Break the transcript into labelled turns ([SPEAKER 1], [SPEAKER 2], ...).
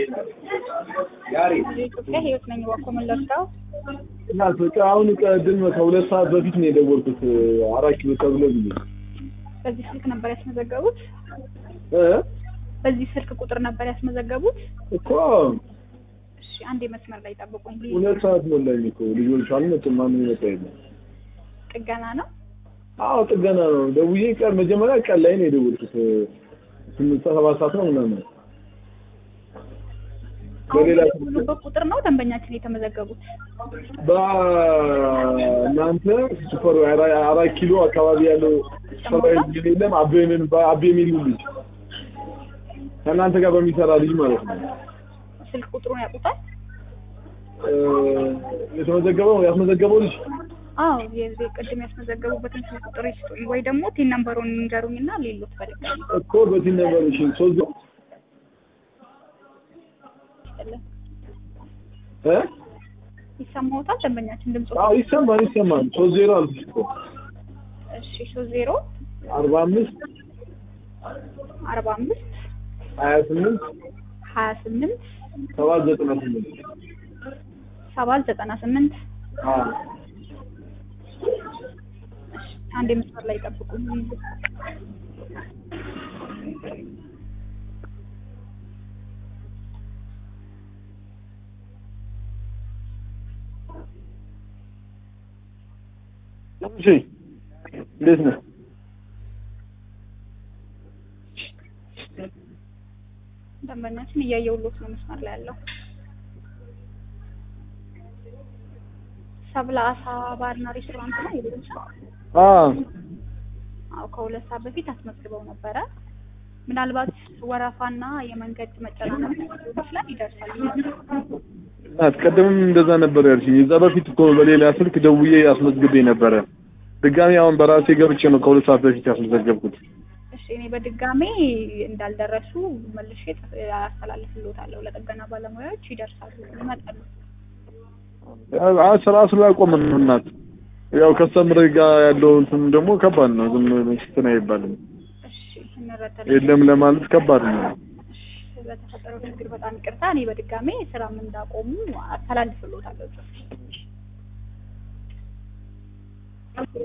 [SPEAKER 1] የኢትዮጵያ ህይወት ነኝ እባክዎ ምን ልርዳው?
[SPEAKER 2] እና በቃ አሁን ቀድም ከሁለት ሰዓት በፊት ነው የደወልኩት አራት ኪሎ ተብሎ ብዬ
[SPEAKER 1] በዚህ ስልክ ነበር ያስመዘገቡት?
[SPEAKER 2] እ
[SPEAKER 1] በዚህ ስልክ ቁጥር ነበር ያስመዘገቡት?
[SPEAKER 2] እኮ
[SPEAKER 1] እሺ አንዴ መስመር ላይ ጠብቁኝ።
[SPEAKER 2] ሁለት ሰዓት ሞላኝ እኮ ልጆች አልመጡም። ማንም የመጣ የለም።
[SPEAKER 1] ጥገና ነው?
[SPEAKER 2] አዎ ጥገና ነው። ደውዬ ቀን መጀመሪያ ቀን ላይ ነው የደወልኩት ስምንት ሰዓት ሰባት ሰዓት ነው ምናምን በሌላ
[SPEAKER 1] በሌላ ቁጥር ነው ደንበኛችን የተመዘገቡት?
[SPEAKER 2] በእናንተ ሱፐር አራት ኪሎ አካባቢ ያለው ሱፐር ልጅ የለም አቤ ምን አቤ የሚል ልጅ ከእናንተ ጋር በሚሰራ ልጅ ማለት ነው።
[SPEAKER 1] ስልክ ቁጥሩን ያውቁታል?
[SPEAKER 2] እ የተመዘገበው ያስመዘገበው ልጅ
[SPEAKER 1] አዎ የዚህ ቅድም ያስመዘገቡበትን ስልክ ቁጥር ይስጡኝ ወይ ደግሞ ቲን ነምበሩን ንገሩኝና ሌሎት በድጋሚ
[SPEAKER 2] እኮ በዚህ ነበር እሺ ሶስት
[SPEAKER 1] ይስጥልን።
[SPEAKER 2] እ
[SPEAKER 1] ይሰማዎታል? ደንበኛችን ድምጽ
[SPEAKER 2] አዎ ይሰማል ይሰማል ሶስት ዜሮ አልኩሽ እኮ
[SPEAKER 1] እሺ ሶስት ዜሮ
[SPEAKER 2] አርባ አምስት
[SPEAKER 1] አርባ አምስት
[SPEAKER 2] ሀያ ስምንት
[SPEAKER 1] ሀያ ስምንት
[SPEAKER 2] ሰባት ዘጠና ስምንት
[SPEAKER 1] ሰባት ዘጠና ስምንት
[SPEAKER 2] አዎ
[SPEAKER 1] አንድ መስመር ላይ ጠብቁኝ።
[SPEAKER 2] እሺ እንዴት ነህ?
[SPEAKER 1] ደንበኛችን እያየሁሎት ነው መስመር ላይ ያለው ሰብለ አሳ ባርና ሬስቶራንት ነው የቤት
[SPEAKER 2] አዎ
[SPEAKER 1] አዎ ከሁለት ሰዓት በፊት አስመዝግበው ነበረ። ምናልባት ወረፋና የመንገድ መጨናነቅ ሊሆን ይችላል ይደርሳል።
[SPEAKER 2] እናት ቀደምም እንደዛ ነበር ያልሽኝ። የዛ በፊት እኮ በሌላ ስልክ ደውዬ አስመዝግቤ ነበረ። ድጋሚ አሁን በራሴ ገብቼ ነው ከሁለት ሰዓት በፊት ያስመዘገብኩት።
[SPEAKER 1] እሺ እኔ በድጋሜ እንዳልደረሱ መልሼ ጽፍ- አስተላልፍልዎታለሁ። ለጥገና ባለሙያዎች ይደርሳሉ፣ ይመጣሉ።
[SPEAKER 2] አዎ ስራ ስላቆምን ነው እናት። ያው ከስተምር ጋር ያለው እንትን ደግሞ ከባድ ነው። ዝም ብሎ እንትን አይባልም።
[SPEAKER 1] እሺ እንረዳለን።
[SPEAKER 2] የለም ለማለት ከባድ ነው።
[SPEAKER 1] እሺ ስለተፈጠረው ችግር በጣም ይቅርታ። እኔ በድጋሜ ስራም እንዳቆሙ አስተላልፍልዎታለሁ ጽፌ